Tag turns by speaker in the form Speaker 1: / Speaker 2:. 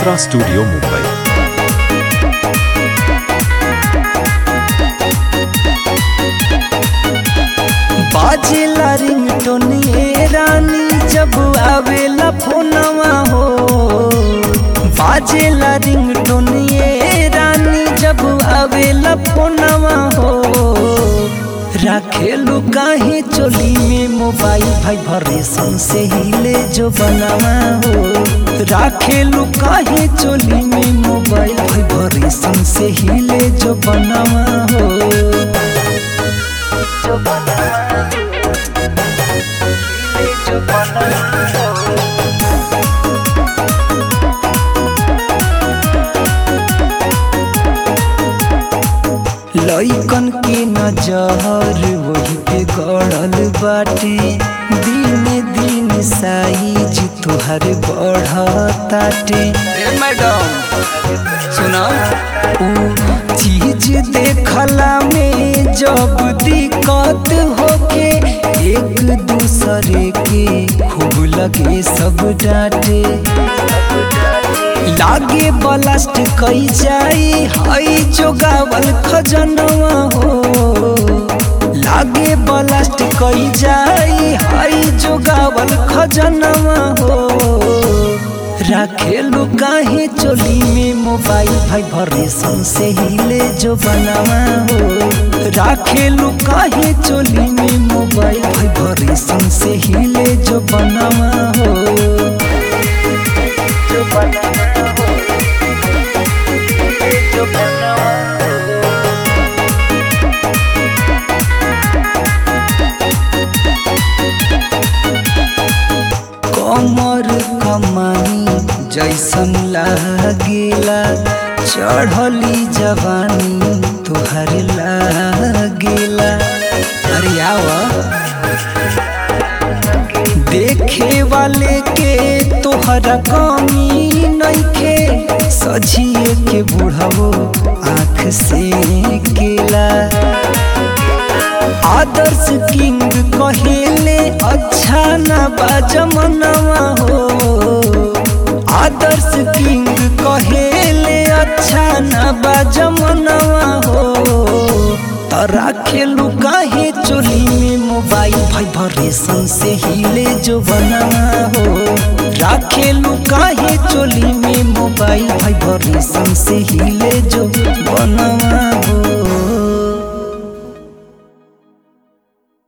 Speaker 1: Chitra studio Mumbai
Speaker 2: बाजेला ringtone ये रानी जब आवेला फोनवा हो बाजेला रिंगटोन ये रानी जब आवेला फोनवा हो राखेलू काहे चोली में मोबाइल भाई भरेसन से हिले जो बनावा हो राखेलू काहे चोली में मोबाइल भाई भरेसन से हिले जो बनावा हो जो बनावा हिले जो बनावा हो लइकन के नजर वही पे गड़ल बाटे दिन दिन साइज तुहर बढ़ताटे मैडम सुना ऊ चीज देखला में जब दिक्कत होके एक दूसरे के खूब लगे सब डांटे लागे बलास्ट कई जाई हई जोगावल खजनवा हो लागे बलास्ट कई जाई हई जोगावल खजनवा हो राखेलू काहे चोली में मोबाइल भाई भरेसन से हिले जो बनावा हो राखेलू काहे चोली में मोबाइल भाई भरेसन से हिले जो बनावा हो जो बनावा हो जो बनावा हो कमर कमानी जैसन लागेला चढ़ली जवानी तुहर लागेला अरे आवा देखे वाले के तोहरा कमी नइखे सजिए के बुढ़ावो आँख से केला आदर्श किंग कहेले अच्छा न बाजमनवा हो आदर्श किंग कहेले अच्छा न बाजमनवा हो तरा खेलू काहे चोली में मोबाइल भाई भरेसन से हिले जो बनावा हो राखेलू काहे चोली में मोबाइल भाई भरेसन से हिले जो बनावा